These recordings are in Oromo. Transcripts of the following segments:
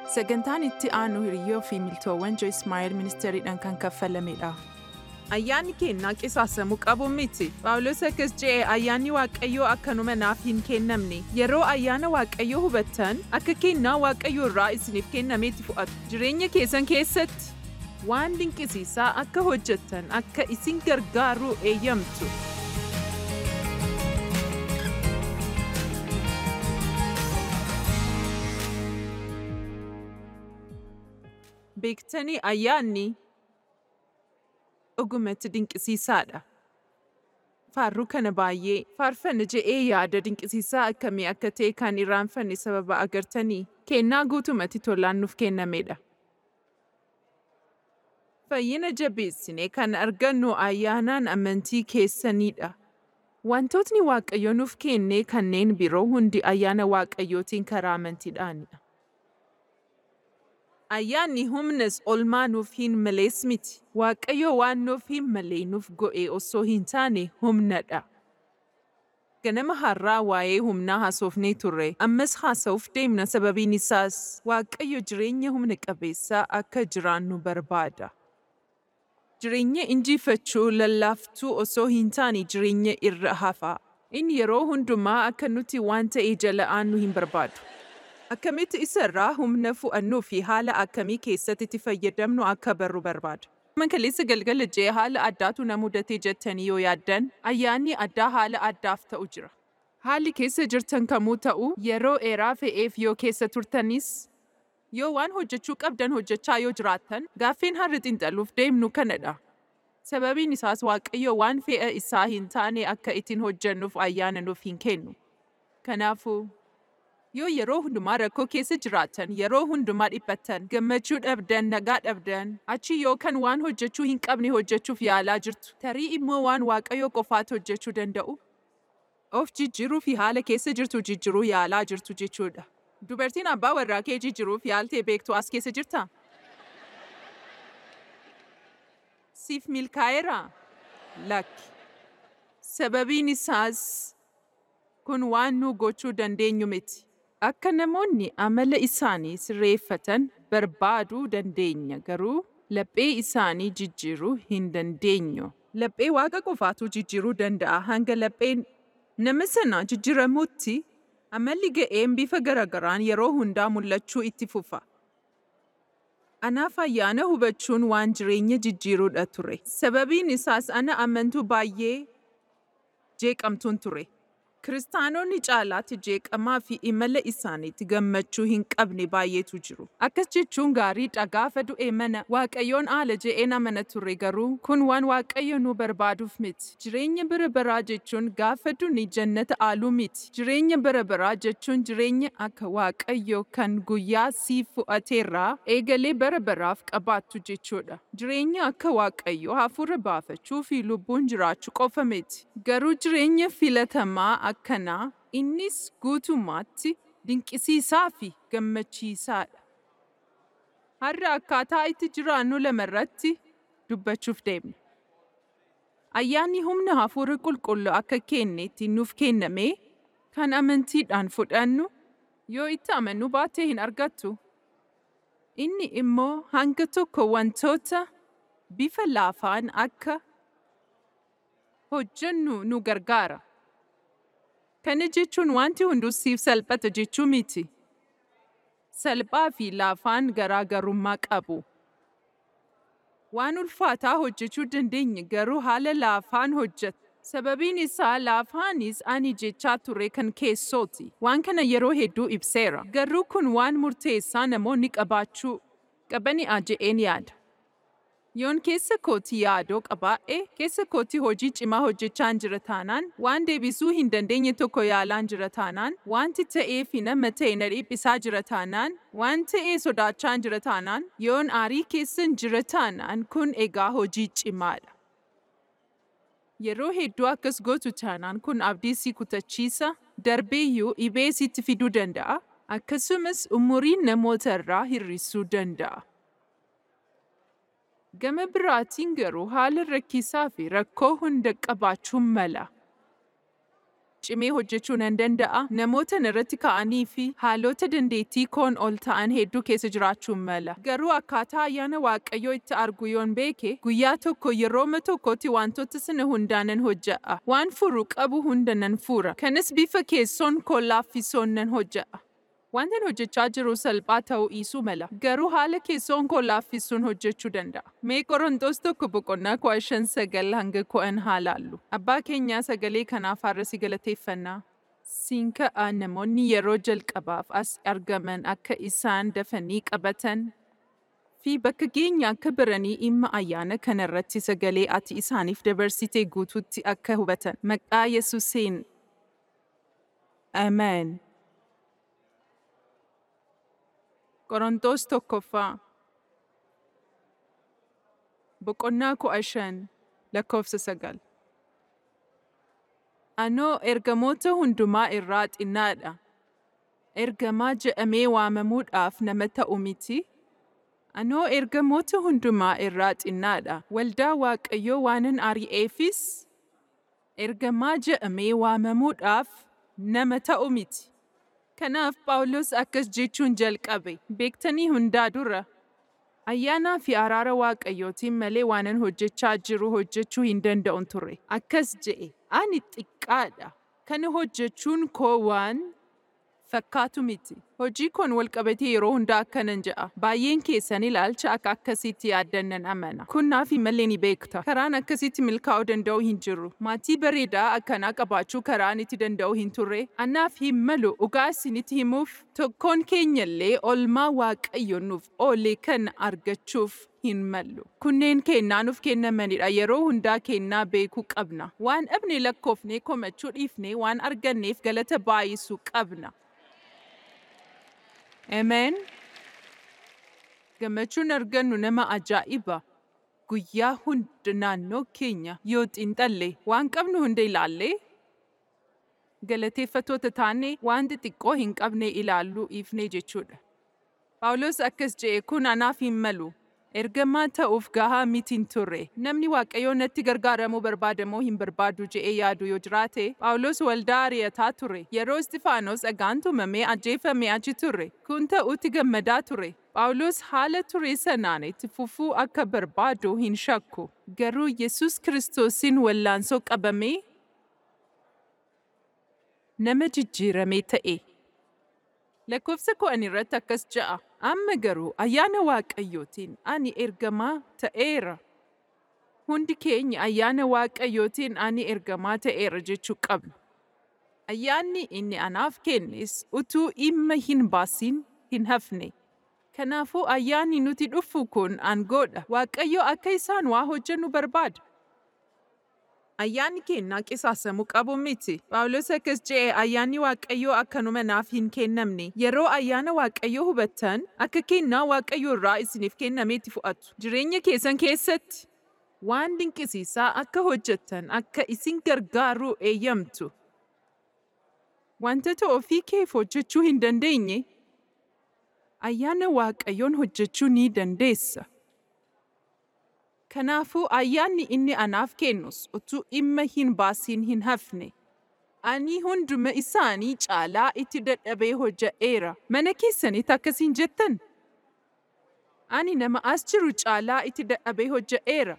Sagantaan itti aanu hiriyyoo fi miltoowwan Joyce Meyer ministeeriidhaan kan kaffalamedha. Ayyaanni kennaa qisaasamuu qabu miti. Phaawulos akkas jedhe ayyaanni Waaqayyoo akkanuma naaf hin kennamne. Yeroo ayyaana Waaqayyoo hubattan akka kennaa Waaqayyoo irraa isiniif kennameetti fudhatu. Jireenya keessan keessatti waan dinqisiisaa akka hojjettan akka isin gargaaru eeyyamtu. Beektanii ayyaanni dhugumatti dinqisiisaadha. Faarruu kana baay'ee faarfanna je'ee yaada dinqisiisaa akkamii akka ta'e kan irraanfanne sababa agartanii kennaa guutumatti tolaan nuuf kennamedha. Fayyina jabeessine kan argannu ayyaanaan amantii keessanidha. Wantootni Waaqayyo nuuf kenne kanneen biroo hundi ayyaana Waaqayyootiin karaa amantiidhaanidha. Ayyaanni humnas olmaa nuuf hin malees miti. Waaqayyo waan nuuf hin malee nuuf go'e osoo hin taane humnadha. Ganama har'aa waa'ee humnaa haasofnee turre. Ammas haasa'uuf deemna sababiin isaas Waaqayyo jireenya humna qabeessaa akka jiraannu barbaada. Jireenya injifachuu lallaaftuu osoo hin taane jireenya irra hafaa. Inni yeroo hundumaa akka nuti waan ta'e jala aannu hin barbaadu. Akkamitti isarraa humna fu'annuu fi haala akkamii keessatti itti fayyadamnu akka barru barbaada. Kaleessa galgala jee haala addaatu na mudatee jettanii yoo yaaddan ayyaanni addaa haala addaaf ta'u jira. Haalli keessa jirtan kamuu ta'u yeroo dheeraa fe'eef yoo keessa turtanis yoo waan hojjechuu qabdan hojjechaa yoo jiraattan gaaffeen har'a xiinxaluuf deemnu kanadha. Sababiin isaas Waaqayyo waan fe'a isaa hin taane akka ittiin hojjennuuf ayyaana nuuf hin kennu. Kanaafuu yoo yeroo hundumaa rakkoo keessa jiraattan yeroo hundumaa dhiphattan gammachuu dhabdan nagaa dhabdan achi yookaan waan hojjechuu hin qabne hojjechuuf yaalaa jirtu tarii immoo waan waaqayyo qofaatu hojjechuu danda'u of jijjiiruu fi haala keessa jirtu jijjiiruu yaalaa jirtu jechuudha. Dubartiin abbaa warraa kee jijjiiruuf yaaltee beektu as keessa jirtaa? Siif milkaa'eera? Lakki. Sababiin isaas kun waan nu gochuu dandeenyu miti. Akka namoonni amala isaanii sirreeffatan barbaaduu dandeenya garuu laphee isaanii jijjiiruu hin dandeenyu. Laphee waaqa qofaatu jijjiiruu danda'a hanga lapheen nama sanaa jijjiiramutti amalli ga'een bifa garagaraan yeroo hundaa mul'achuu itti fufa. Anaaf ayyaana hubachuun waan jireenya jijjiiruudha ture. Sababiin isaas ana amantuu baay'ee jeeqamtuun ture. Kiristaanonni caalaatti jeeqamaa fi imala isaaniitti gammachuu hin qabne baay'eetu jiru. Akkas jechuun gaariidha gaafa du'e mana Waaqayyoon haala je'een amana ture garuu kun waan Waaqayyo nu barbaaduuf miti. Jireenya bara baraa jechuun gaafa duni jannata aaluu miti. Jireenya bara baraa jechuun jireenya akka Waaqayyo kan guyyaa siif fu'ateerraa eegalee bara baraaf qabaattu jechuudha. Jireenya akka Waaqayyo hafuura baafachuu fi lubbuun jiraachuu qofa miti. Garuu jireenya filatamaa akkanaa innis guutummaatti dinqisiisaa fi gammachiisaadha. Har'a akkaataa itti jiraannu lamarratti dubbachuuf deemna. Ayyaanni humna hafuura qulqulluu akka kenneetti nuuf kenname kan amantiidhaan fudhannu yoo itti amannu baattee hin argattu. Inni immoo hanga tokko wantoota bifa laafaan akka hojjennu nu gargaara. Kana jechuun wanti hunduu siif salphata jechuu miti. Salphaa fi laafaan garaagarummaa qabu. Waan ulfaataa hojjechuu dandeenya garuu haala laafaan hojjeta. Sababiin isaa laafaanis ani jechaa ture kan keessooti. Waan kana yeroo hedduu ibseera. Garuu kun waan murteessaa namoonni qabaachuu qabani'a je'een yaada. Yoon keessa kootii yaadoo qabaa'e keessa kootii hojii cimaa hojjechaa jira taanaan waan deebisuu hin dandeenye tokko yaalaan jira taanaan wanti ta'ee fi nama ta'e na dhiphisaa jira taanaan waan ta'ee sodaachaa jira taanaan yoon aarii keessan jira taanaan kun egaa hojii cimaadha. Yeroo hedduu akkas gootu taanaan kun abdii si kutachiisa darbeeyyuu dhibee sitti fiduu danda'a akkasumas umuriin namoota irraa hir'isuu danda'a. Gama biraatiin garuu haala rakkisaa fi rakkoo hunda qabaachuun mala. cimee hojjechuu nan danda'a. Namoota irratti ka'anii fi haalota dandeettii koon ol ta'an hedduu keessa jiraachuun mala. Garuu akkaataa ayyaana waaqayyoo itti argu yoon beeke guyyaa tokko yerooma tokkotti wantoota sana hundaanan hojja'a. Waan furu qabu hunda nan fura. Kanas bifa keessoon koo laaffisoon nan hojja'a. Wantan hojjechaa jiru salphaa ta'uu dhiisuu mala. Garuu haala keessoon koo laaffisuun hojjechuu danda'a. Mee Qorontos tokko boqonnaa kudha shan sagal hanga kudhan haa laallu. Abbaa keenyaa sagalee kanaaf har'a si galateeffannaa. Siin ka'a namoonni yeroo jalqabaaf as argaman akka isaan dafanii qabatan fi bakka geenya akka baranii dhimma ayyaana kanarratti sagalee ati isaaniif dabarsitee guutuutti akka hubatan. Maqaa Yesuusiin. Ameen. Qorontos tokkoffaa Boqonnaa kudha shan lakkoofsa sagal Anoo ergamoota hundumaa irraa xinnaadha. Ergamaa jedhamee waamamuudhaaf nama ta'u miti. Anoo ergamoota hundumaa irraa xinnaadha. Waldaa Waaqayyoo waanan ari'eefis ergamaa jedhamee waamamuudhaaf nama ta'u miti. Kanaaf Phaawulos akkas jechuun jalqabe. Beektanii hundaa dura. Ayyaanaa fi araara Waaqayyootiin malee waanan hojjechaa jiru hojjechuu hin danda'un ture. Akkas je'e. Ani xiqqaadha. Kana hojjechuun koo waan fakkaatu miti. Hojii koon walqabatee yeroo hundaa akkanan je'a. Baay'een keessan ilaalcha akka akkasitti yaaddan nan amana. Kun naaf malee ni beekta. Karaan akkasitti milkaa'uu danda'u hin jiru. Maatii bareedaa akkanaa qabaachuu karaan itti danda'u hin turre. Anaaf hin malu dhugaa isinitti himuuf tokkoon keenyallee olmaa waaqayyo nuuf oole kana argachuuf hin mallu. Kunneen kennaa nuuf kennamanidha. Yeroo hundaa kennaa beekuu qabna. Waan dhabne lakkoofnee komachuu dhiifnee waan arganneef galata baay'isuu qabna. Ameen. Gammachuun argannu nama ajaa'iba. Guyyaa hunda naannoo keenya yoo xiinxalle waan qabnu hunda ilaallee galateeffatoota taane waan xixiqqoo hin qabne ilaalluu dhiifne jechuudha. Phaawulos akkas je'e kun anaaf hin malu. Ergamaa ta'uuf gahaa miti hin turre. Namni Waaqayyoo natti gargaaramuu barbaadamoo hin barbaadu je'ee yaadu yoo jiraate, Phaawulos waldaa ari'ataa ture. Yeroo Istifaanos dhagaan tumamee ajjeefamee achi ture. Kun ta'utti gammadaa ture. Phaawulos haala ture sanaan itti fufuu akka barbaadu hin shakku. Garuu Yesuus Kiristoosiin wallaansoo qabamee nama jijjiiramee ta'e. Lakkoofsa kudhan irratti akkas ja'a. Amma garuu ayyaana Waaqayyootiin ani ergamaa ta'eera. Hundi keenya ayyaana Waaqayyootiin ani ergamaa ta'eera jechuu qabna. Ayyaanni inni anaaf kennes utuu dhimma hin baasin hin hafne. Kanaafuu ayyaanni nuti dhufu kun aangoodha. Waaqayyo akka isaan waa hojjennu barbaada. Ayyaanni kennaa qisaasamuu qabu miti. Phaawulos akkas je'e ayyaanni Waaqayyoo akkanuma naaf hin kennamne. Yeroo ayyaana Waaqayyoo hubattan akka kennaa Waaqayyoo irraa isiniif kennameetti fudhattu. Jireenya keessan keessatti waan dinqisiisaa akka hojjettan akka isin gargaaruu eeyyamtu. Wantoota ofii keef hojjechuu hin dandeenye ayyaana Waaqayyoon hojjechuu ni dandeessa. Kanaafuu ayyaanni inni anaaf kennus utuu dhimma hin baasiin hin hafne. Ani hunduma isaanii caalaa itti dadhabee hojja'eera. Mana keessanitti akkasiin jettan? Ani nama as jiru caalaa itti dadhabee hojja'eera.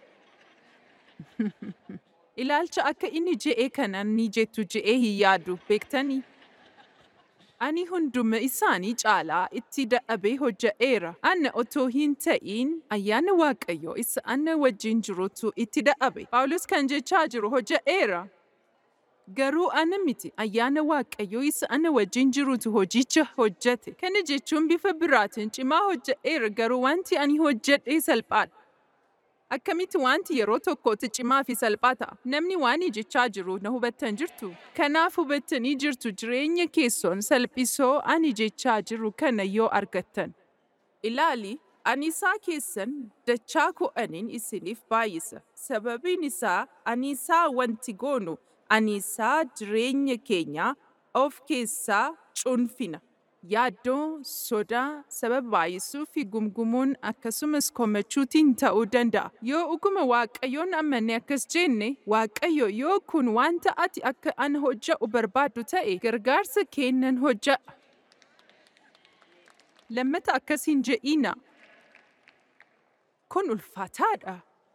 Ilaalcha akka inni je'ee kanan ni jettu je'ee hin yaadu beektanii? Ani hunduma isaanii caalaa itti dadhabee hojja'eera. Anna otoo hin ta'iin ayyaana Waaqayyoo isa anna wajjin jirutu itti dadhabe. Phaawulos kan jechaa jiru hojja'eera. Garuu ana miti ayyaana Waaqayyoo isa ana wajjin jirutu hojicha hojjate. Kana jechuun bifa biraatiin cimaa hojja'eera garuu wanti ani hojjedhe salphaadha. Akkamitti wanti yeroo tokkotti cimaa fi salphaa ta'a? Namni waan jechaa jiru na hubattan jirtu? Kanaaf hubattanii jirtu jireenya keessoon salphisoo ani jechaa jiru kana yoo argattan. Ilaali, aniisaa keessan dachaa kudhaniin isiniif baay'isa. Sababiin isaa aniisaa wanti goonu aniisaa jireenya keenya of keessaa cunfina. yaaddoo, sodaa, sababa baay'isuu fi gumgumuun akkasumas komachuutiin ta'uu danda'a. Yoo dhuguma Waaqayyoon amanne akkas jenne, Waaqayyo yoo kun wanta ati akka an hojja'u barbaaddu ta'e gargaarsa kennan hojja'a. Lammata akkas hin je'ina. Kun ulfaataadha.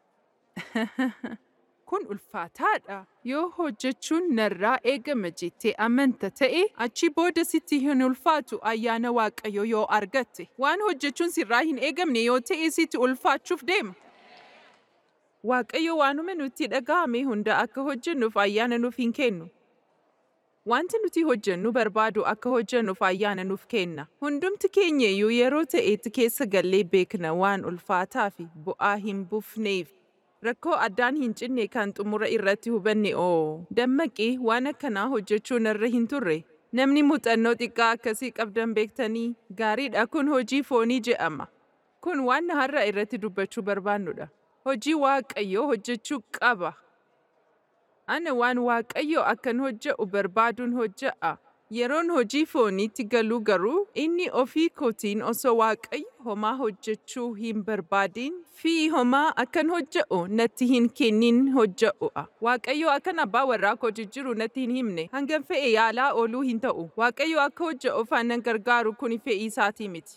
kun ulfaataadha. Yoo hojjechuun narraa eegama jettee amanta ta'e achi booda sitti hin ulfaatu ayyaana Waaqayyo yoo argatte. Waan hojjechuun sirraa hin eegamne yoo ta'e sitti ulfaachuuf deema. Waaqayyo waanuma nutti dhaga'ame hunda akka hojjennuuf ayyaana nuuf hin kennu. Wanti nuti hojjennu barbaadu akka hojjennuuf ayyaana nuuf kenna. Hundumti keenya iyyuu yeroo ta'etti keessa gallee beekna waan ulfaataa fi bu'aa hin buufneef. Rakkoo addaan hin cinne kan xumura irratti hubanne oo dammaqee waan akkanaa hojjechuu narra hin turre. Namni muuxannoo xiqqaa akkasii qabdan beektanii gaariidha kun hojii foonii je'ama. Kun waan har'a irratti dubbachuu barbaannudha. Hojii Waaqayyoo hojjechuu qaba. Ana waan Waaqayyo akkan hojje'u barbaaduun hojje'a. Yeroon hojii fooniitti galuu garuu inni ofii kootiin osoo Waaqayyo homaa hojjechuu hin barbaadin fi homaa akkan hojje'u natti hin kennin hojje'u'a. Waaqayyo akkan abbaa warraa koo jijjiiru natti hin himne hangam fe'e yaalaa ooluu hin ta'u. Waaqayyo akka hojje'uuf aannan gargaaru kun fe'ii isaatii miti.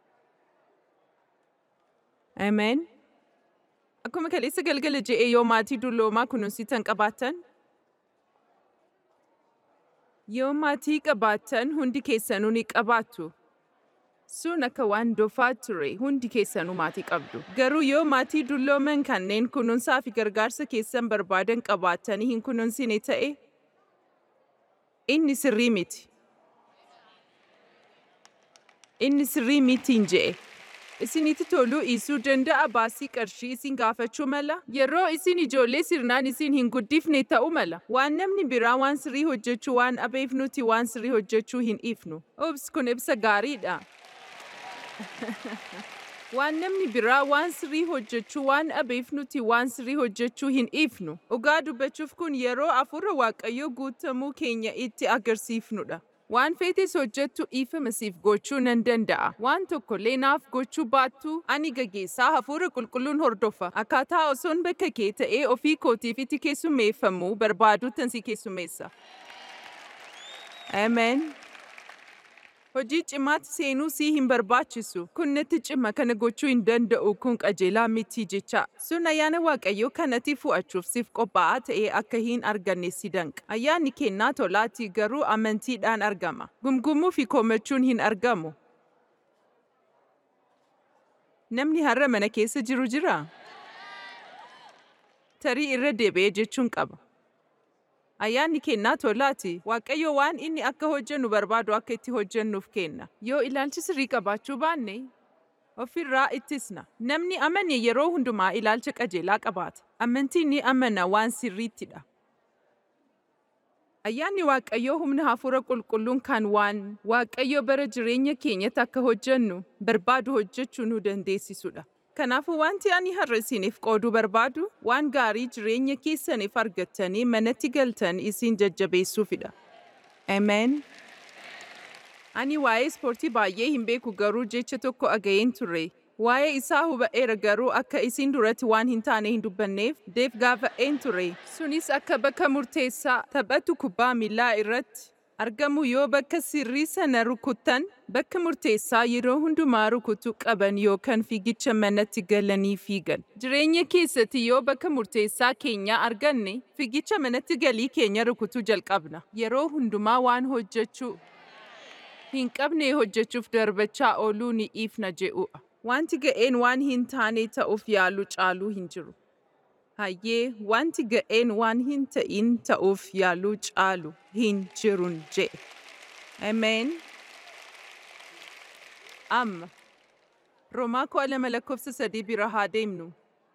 Ameen. Akkuma kaleessa galgala je'ee yoo maatii dulloomaa kunuunsitan qabaattan, yoo maatii qabaattan hundi keessanuu ni qabaattu. Sun akka waan dofaa ture hundi keessanuu maatii qabdu. Garuu yoo maatii dullooman kanneen kunuunsaa fi gargaarsa keessan barbaadan qabaattanii hin kunuunsine ta'e, inni sirrii miti. Inni sirrii mitiin je'e. Isinitti toluu dhiisuu danda'a baasii qarshii isin gaafachuu mala. Yeroo isin ijoollee sirnaan isin hin guddifne ta'uu mala. Waan namni biraa waan sirrii hojjechuu waan dhabeef nuti waan sirrii hojjechuu hin dhiifnu. Ups kun ibsa gaariidha. waan namni biraa waan sirrii hojjechuu waan dhabeef nuti waan sirrii hojjechuu hin dhiifnu. Dhugaa dubbachuuf kun yeroo hafuura Waaqayyoo guutamuu keenya itti agarsiifnudha. Waan feetes hojjettu dhiifama siif gochuu nan danda'a. Waan tokkollee naaf gochuu baattu ani gaggeessaa hafuura qulqulluun hordofa. Akkaataa osoon bakka kee ta'ee ofii kootiif itti keessummeeffamuu barbaaduuttan si keessummeessa. Ameen. Hojii cimaatti seenuu si hin barbaachisu. Kun natti cima kana gochuu hin danda'u kun qajeelaa miti jecha. Sun ayyaana Waaqayyoo kanatti fu'achuuf siif qophaa'aa ta'ee akka hin arganne si danqa. Ayyaanni kennaa tolaati garuu amantiidhaan argama. Gumgumuu fi komachuun hin argamu. Namni har'a mana keessa jiru jira? Tarii irra deebi'ee jechuun qaba. Ayyaanni kennaa tolaati. Waaqayyo waan inni akka hojjennu barbaadu akka itti hojjennuuf kenna. Yoo ilaalchi sirrii qabaachuu baanne ofirraa ittisna. Namni amane yeroo hundumaa ilaalcha qajeelaa qabaata. Amantiin ni amana waan sirriittidha. Ayyaanni Waaqayyoo humna hafuura qulqulluun kan waan Waaqayyo bara jireenya keenyatti akka hojjennu barbaadu hojjechuu nu dandeessisudha. Kanaafuu wanti ani har'a isiniif qooduu barbaadu waan gaarii jireenya keessaniif argattanii manatti galtan isin jajjabeessuufidha. Ameen. Ani waa'ee ispoortii baay'ee hin beeku garuu jecha tokko dhaga'een ture. Waa'ee isaa huba'eera garuu akka isin duratti waan hin taane hin dubbanneef deef gaafa'een ture. Sunis akka bakka murteessaa taphatu kubbaa miilaa irratti argamu yoo bakka sirrii sana rukuttan bakka murteessaa yeroo hundumaa rukutuu qaban yookaan fiigicha manatti galanii fiigan. Jireenya keessatti yoo bakka murteessaa keenya arganne fiigicha manatti galii keenya rukutuu jalqabna. Yeroo hundumaa waan hojjechuu hin qabne hojjechuuf darbachaa ooluu ni dhiifna je'uudha. Wanti ga'een waan hin taane ta'uuf yaalu caaluu hin jiru. Hayyee wanti ga'een waan hin ta'in ta'uuf yaaluu caalu hin jirun je'e. Ameen. Amma Roomaa koo lama lakkoofsa sadii bira haa deemnu.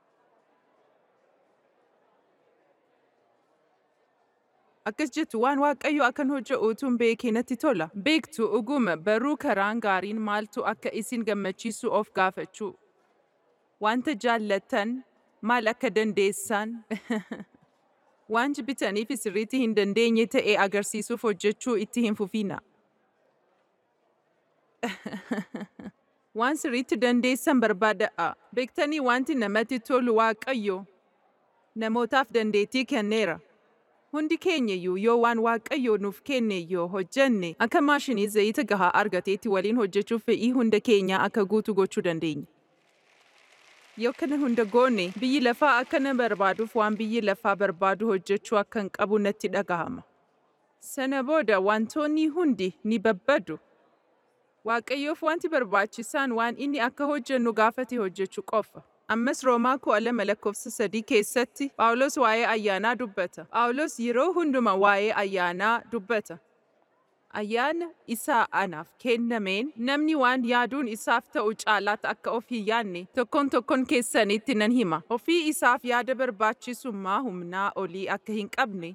Akkas jettu waan Waaqayyo akkan hojje'u utuun beekee natti tola. Beektu dhuguma baruu karaan gaariin maaltu akka isin gammachiisu of gaafachuu. Wanta jaallattan maal akka dandeessan waan jibbitaniif sirriitti hin dandeenye ta'e agarsiisuuf hojjechuu itti hin fufina. Waan sirriitti dandeessan barbaadadha. Beektanii wanti namatti tolu Waaqayyo namootaaf dandeettii kenneera. Hundi keenyayyuu yoo waan Waaqayyo nuuf kenne yoo hojjenne akka maashinii zayita gahaa argateetti waliin hojjechuuf fedhii hunda keenya akka guutu gochuu dandeenya. Yoo kana hunda goone biyyi lafaa akka na barbaaduuf waan biyyi lafaa barbaadu hojjechuu akkan qabu natti dhagahama. Sana booda wantoonni hundi ni babbadu. Waaqayyoof wanti barbaachisaan waan inni akka hojjennu gaafate hojjechuu qofa. Ammas Roomaa kudha lama lakkoofsa sadii keessatti Phaawulos waa'ee ayyaanaa dubbata. Phaawulos yeroo hunduma waa'ee ayyaanaa dubbata. Ayyaana isaa anaaf kennameen namni waan yaaduun isaaf ta'u caalaatti akka of hin yaadne tokkoon tokkoon keessanitti nan hima. Ofii isaaf yaada barbaachisummaa humnaa olii akka hin qabne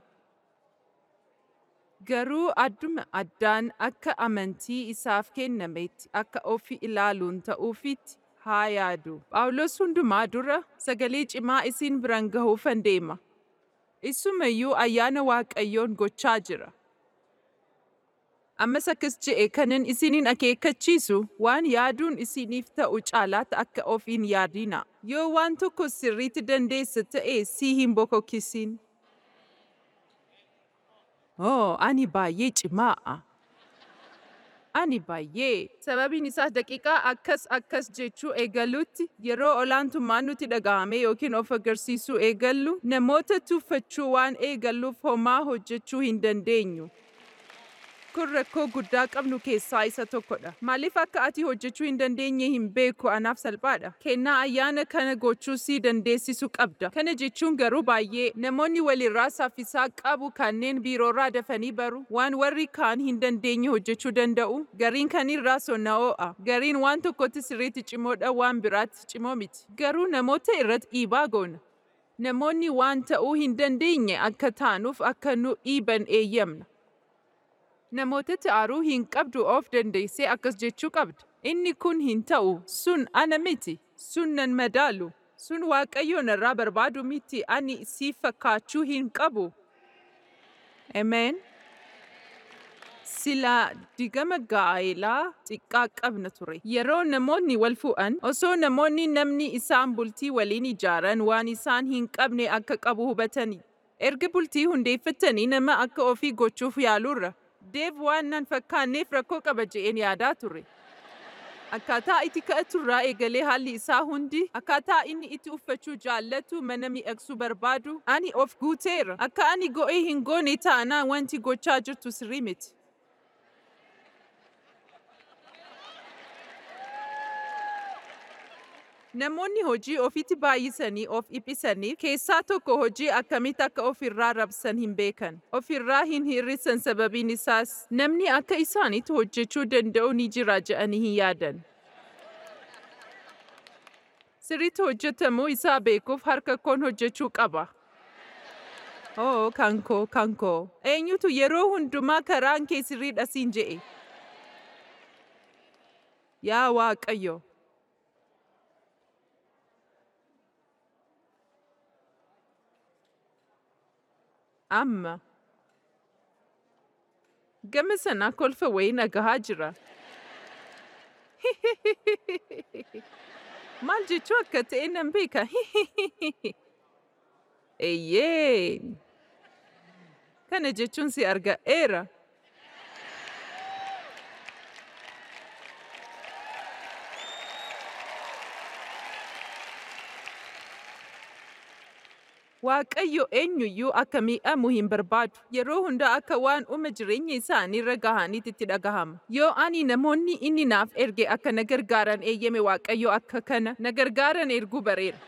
garuu adduma addaan akka amantii isaaf kennametti akka ofi ilaaluun ta'uufitti haa yaadu. Phaawulos hundumaa dura sagalee cimaa isin biran gahuufan deema. Isumayyuu ayyaana Waaqayyoon gochaa jira. Ammas akkas je'e kanan isiniin akeekkachiisu waan yaaduun isiniif ta'u caalaatti akka of hin yaadina. Yoo waan tokko sirriitti dandeessa ta'e si hin bokokkisin. Oo, ani baay'ee cimaa. Ani baay'ee. Sababiin isaas daqiiqaa akkas akkas jechuu eegalutti yeroo olaantummaan nuti dhaga'ame yookiin of agarsiisuu eegallu namoota tuffachuu waan eegalluuf homaa hojjechuu hin dandeenyu. Kun rakkoo guddaa qabnu keessaa isa tokkodha. Maaliif akka ati hojjechuu hin dandeenye hin beeku anaaf salphaadha. Kennaa ayyaana kana gochuu si dandeessisu qabda. Kana jechuun garuu baay'ee namoonni walirraa saffisaa qabu kanneen biiroorraa dafanii baru waan warri kaan hin dandeenye hojjechuu danda'u. Gariin kanirraa sonna'oo'a. Gariin waan tokkotti sirriitti cimoodha waan biraatti cimoo miti. Garuu namoota irratti dhiibaa goona. Namoonni waan ta'uu hin dandeenye akka taanuuf akka nu dhiiban eeyyamna. Namootatti aaruu hin qabdu of dandeessee akkas jechuu qabda. Inni kun hin ta'u, sun ana miti, sun nan madaalu, sun waaqayyo narraa barbaadu miti ani si fakkaachuu hin qabu. Amen. Silaa digama gaa'elaa xiqqaa qabna ture. Yeroo namoonni wal fu'an, osoo namoonni namni isaan bultii waliin ijaaran waan isaan hin qabne akka qabu hubatani. Erga bultii hundeeffatanii nama akka ofii gochuuf yaalurra. Deef waan nan fakkaanneef rakkoo qaba je'een yaadaa ture. Akkaataa itti ka'aturraa eegalee haalli isaa hundi, akkaataa inni itti uffachuu jaallatu mana mi'agsuu barbaadu, ani of guuteera. Akka ani go'ee hin goone taanaa wanti gochaa jirtu sirrii miti. Namoonni hojii ofitti baay'isanii of dhiphisaniif keessaa tokko hojii akkamitti akka ofirraa rabsan hin beekan. Ofirraa hin hir'isan sababiin isaas namni akka isaanitti hojjechuu danda'u ni jira je'anii hin yaadan. Sirriitti hojjetamuu isaa beekuuf harka koon hojjechuu qaba. Oo, kankoo, kankoo. Eenyutu yeroo hundumaa karaan kee sirriidha siin je'e. Yaa Waaqayyo. amma gama sanaa kolfa wayii nagahaa jira. Maal jechuu akka ta'e nan beeka. Eeyyee! Kana jechuun si arga'eera. Waaqayyo eenyuyyuu akka miidhamu hin barbaadu. Yeroo hunda akka waan uma jireenya isaaniirra gahaniitti itti dhagahama. Yoo ani namoonni inni naaf erge akka na gargaaran eeyyame Waaqayyo akka kana na gargaaran erguu bareera.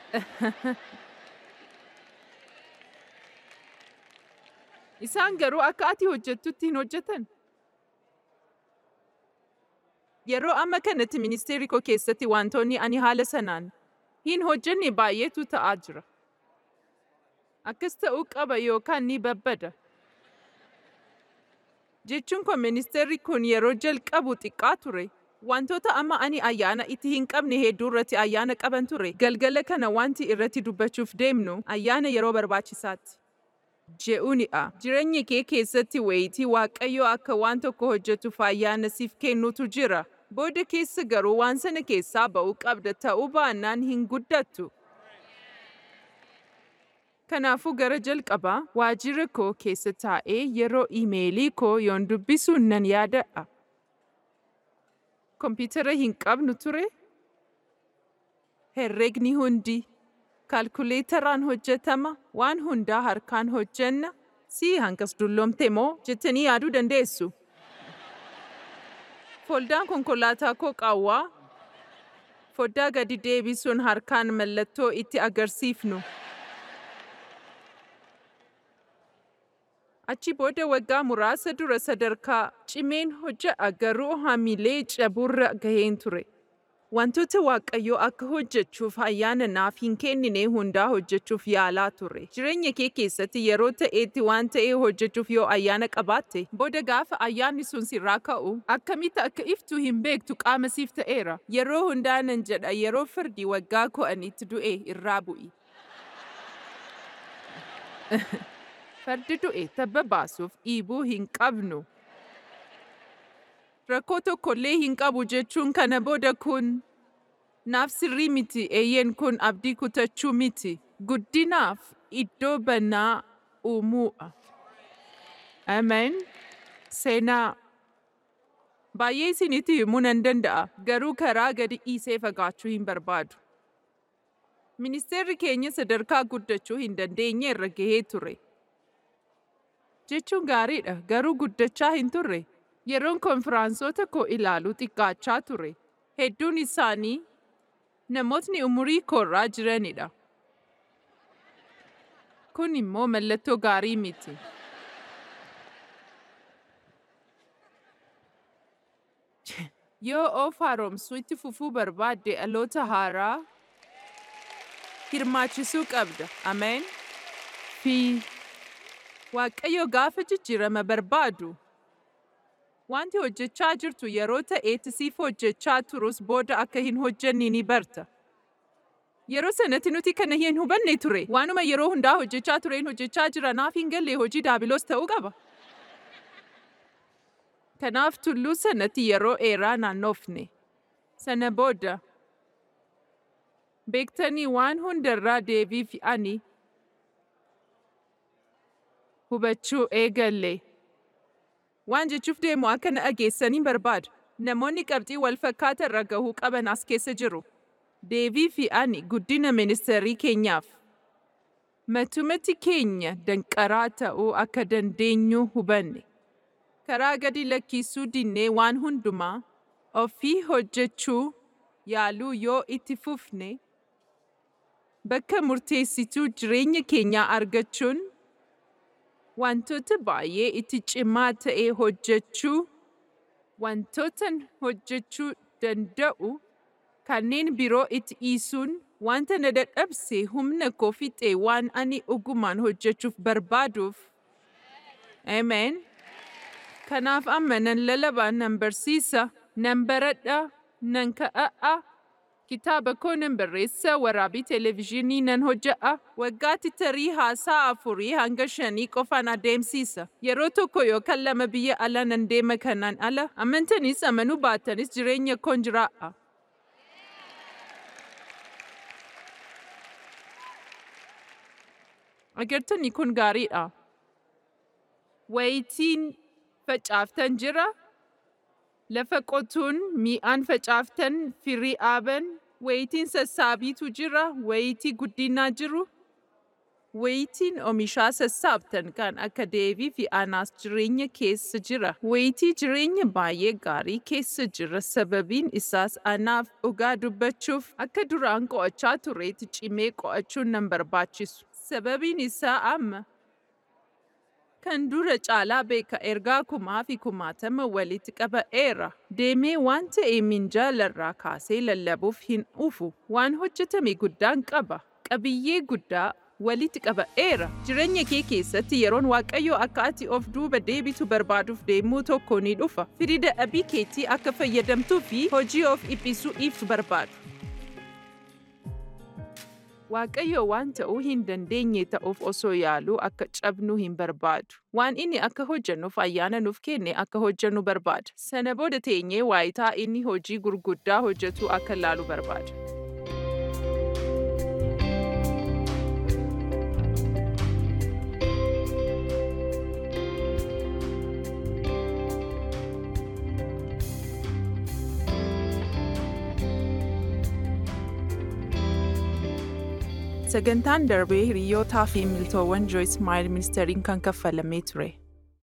Isaan garuu akka ati hojjettutti hin hojjetan. Yeroo amma kanatti ministeerri koo keessatti wantoonni ani haala sanaan hin hojjenne baay'eetu ta'aa jira. Akkas ta'uu qaba yookaan ni babbada. Jechuun koo ministeerri kun yeroo jalqabu xiqqaa ture. Wantoota amma ani ayyaana itti hin qabne hedduu irratti ayyaana qaban ture. Galgala kana wanti irratti dubbachuuf deemnu ayyaana yeroo barbaachisaatti. Je'uunidha. Jireenya kee keessatti wayitii Waaqayyo akka waan tokko hojjetuuf ayyaana siif kennutu jira. Booda keessa garuu waan sana keessaa ba'uu qabda ta'uu baannaan hin guddattu. Kanaafuu gara jalqabaa waajjira koo keessa taa'ee yeroo iimeelii koo yoon dubbisu nan yaadadha. Kompiitara hin qabnu ture? Herregni hundi kaalkuleetaraan hojjetama waan hundaa harkaan hojjenna si hankas dulloomte moo jettanii yaaduu dandeessu. Foldaan konkolaataa koo qaawwaa foddaa gadi deebisuun harkaan mallattoo itti agarsiifnu. Achi booda waggaa muraasa dura sadarkaa cimeen hojjedha garuu hamilee caburra gaheen ture. Wantoota Waaqayyoo akka hojjechuuf ayyaana naaf hin kennine hundaa hojjechuuf yaalaa ture. Jireenya kee keessatti yeroo ta'etti waan ta'e hojjechuuf yoo ayyaana qabaatte, booda gaafa ayyaanni sun sirraa ka'u, akkamitti akka iftu hin beektu qaama siif ta'eera. Yeroo hundaa nan jedha yeroo fardi waggaa ko'anitti du'e irraa bu'i. Fardi du'e tabba baasuuf dhiibuu hin qabnu. rakkoo tokkollee hin qabu jechuun kana booda kun naaf sirrii miti eeyyeen kun abdii kutachuu miti guddinaaf iddoo banaa uumuudha. Amen. Seenaa. Baay'ee isinitti himuu nan danda'a garuu karaa gadi dhiisee fagaachuu hin barbaadu. Ministeerri keenya sadarkaa guddachuu hin dandeenye irra gahee ture. Jechuun gaariidha garuu guddachaa hin turre. Yeroon konfiraansota koo ilaalu xiqqaachaa ture. Hedduun isaanii namootni umurii koorraa jiranidha. Kun immoo mallattoo gaarii miti. Yoo of haaromsuu itti fufuu barbaadde dhaloota haaraa hirmaachisuu qabda. Ameen. Fi Waaqayyo gaafa jijjiirama barbaadu. Wanti hojjechaa jirtu yeroo ta'etti siif hojjechaa turus booda akka hin hojjenne ni barta. Yeroo sanatti nuti kana hin hubanne ture. Waanuma yeroo hundaa hojjechaa tureen hojjechaa jira naaf hin galle hojii daabiloos ta'uu qaba. Kanaaf tulluu sanatti yeroo dheeraa naannofne. Sana booda beektanii waan hundarraa deebii fi'anii hubachuu eegalle. Waan jechuuf deemu akka na dhageessanii barbaadu. Namoonni qabxii wal fakkaataa irra gahuu qaban as keessa jiru. Deebii fi ani guddina ministeerii keenyaaf. Matumatti keenya danqaraa ta'uu akka dandeenyu hubanne. Karaa gadi lakkisuu dinnee waan hundumaa ofii hojjechuu yaaluu yoo itti fufne bakka murteessituu jireenya keenyaa argachuun wantoota baay'ee itti cimaa ta'e hojjechuu, wantoota hojjechuu danda'u kanneen biroo itti dhiisuun wanta na dadhabse humna koo fixe waan ani ogumaan hojjechuuf barbaaduuf. Amen. Kanaaf amma nan lalabaa nan barsiisa, nan baradha, nan ka'a'a. Kitaaba koo nan barreessa, waraabii televezyiinii nan hojja'a. Waggaatti tarii haasaa afurii hanga shanii qofaan adeemsiisa. Yeroo tokko yookaan lama biyya ala nan deema kanaan ala. Amantanis amanuu baatanis jireenya koon jiraa'a. Agartanii kun gaariidha. Wayitiin facaaftan jira. Lafa qotuun mi'aan facaaftan firii dhaaban wayitiin sassaabiitu jira wayitii guddinaa jiru. Wayitiin oomishaa sassaabtan kan akka deebii fi anaas jireenya keessa jira. Wayitii jireenya baay'ee gaarii keessa jira sababiin isaas anaaf dhugaa dubbachuuf akka duraan qo'achaa tureetti cimee qo'achuun nan barbaachisu. Sababiin isaa amma kan dura caalaa beeka ergaa kumaa fi kumaatama walitti qaba'eera. Deemee waan ta'e minjaalarraa kaasee lallabuuf hin dhufu. Waan hojjetame guddaan qaba. Qabiyyee guddaa walitti qaba'eera. Jireenya kee keessatti yeroon Waaqayyoo akka ati of duuba deebitu barbaaduuf deemuu tokko ni dhufa. Firii dadhabii keetii akka fayyadamtuu fi hojii of dhiphisuu dhiiftu barbaadu. Waaqayyo waan ta'uu hin dandeenye ta'uuf osoo yaaluu akka cabnu hin barbaadu. Waan inni akka hojjennuuf ayyaana nuuf kenne akka hojjennu barbaada. Sana booda teenyee waayitaa inni hojii gurguddaa hojjetu akka laalu barbaada. Sagantaan darbee hiriyootaa fi miltoowwan Joyce Meyer ministeeriin kan kaffalamee ture.